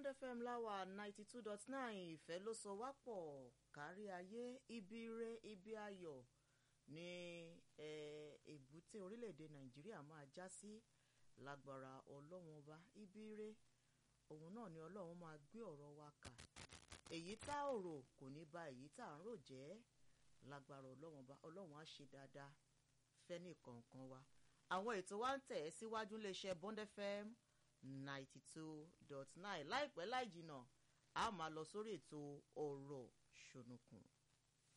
bond fm láwà ninety two dot nine ìfẹ́ ló sọ wá pọ̀ kárí ayé ibi ire ibi ayọ̀ ní èbúté orílẹ̀-èdè nàìjíríà máa já sí lágbára ọlọ́run ọba ibi ire òun náà ni ọlọ́run máa gbé ọ̀rọ̀ wa kà èyí tá ò rò kò ní ba èyí tá à ń rò jẹ́ lágbára ọlọ́run ọba ọlọ́run á ṣe dáadáa fẹ́ni kọ̀ọ̀kan wa àwọn ètò wa ń tẹ̀ ẹ́ síwájú iléeṣẹ́ bond fm ninety two dot nine láìpẹ́ láì jìnnà a máa lọ sórí ètò ọ̀rọ̀ ṣònùkùn.